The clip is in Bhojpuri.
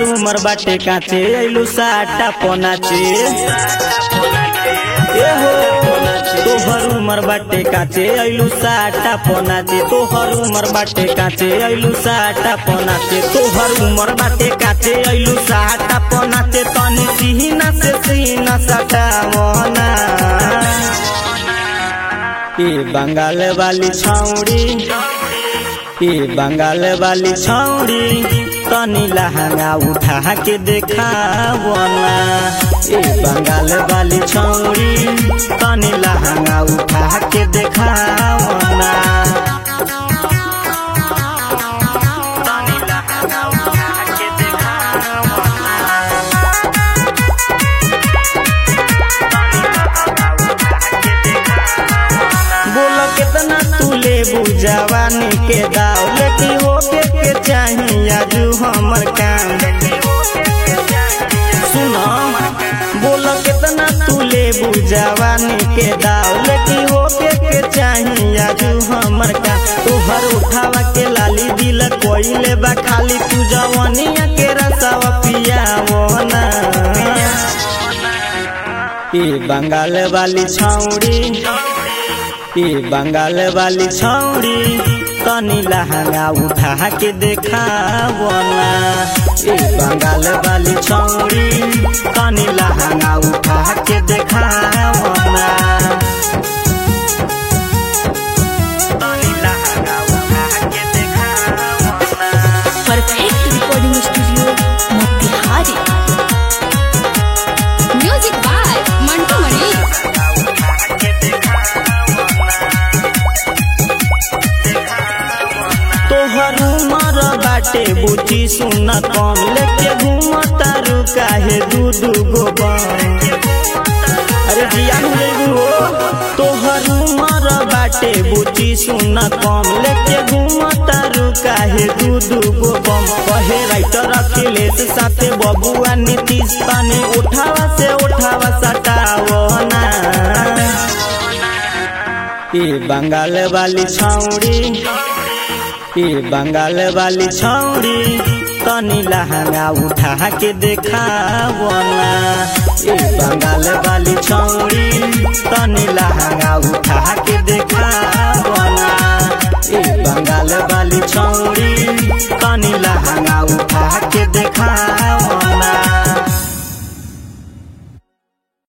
उमर बाटे काचे अइलू साटा पोनाचे ए हो तोहर उमर बाटे काचे अइलू साटा पोनाचे तोहर उमर बाटे काचे अइलू साटा पोनाचे तोहर उमर बाटे काचे अइलू साटा पोनाचे तनी सीना से सीना सटा मोना ए बंगाल वाली छौड़ी ए बंगाल वाली छौड़ी तनी लहंगा उठा के देखावना ए बंगाल वाली छौड़ी तनी लहंगा उठा के देखावना तनी लहंगा उठा के देखावना बोल कितना तू ले जवानी के दाव लेकिन हो के के चाहिए आजू हमर काम सुनो बोल कितना तू ले जवानी के दाव लेकिन हो के के चाहिए आजू हमर काम तोहर उठावा के लाली दिल कोइले बा खाली तू जवानिया के रसावा पियावना ए बंगाल वाली छौड़ी ए बंगाल वाली छौड़ी तनी लहंगा उठा के देखावना ए बंगाल वाली छौड़ी तनी लहंगा उठा के देखावना तनी लहंगा उठा के देखावना perfect recording studio Motihari music by Mantu Mani तोहर उमर बाटे बुची सुन कम लेके घूमता रू काहे दू दू गो बम अरे जिया हो तोहर उमर बाटे बुची सुन कम लेके घूमता रू काहे दू दू गो बम कहे राइटर अखिलेश साथे बबुआ नीतीश पानी उठावा से उठावा सटावना ए बंगाल वाली छौड़ी ए बंगाल वाली छौड़ी तनी लहंगा उठा के देखावना ए बंगाल वाली छौड़ी तनी लहंगा उठा के देखा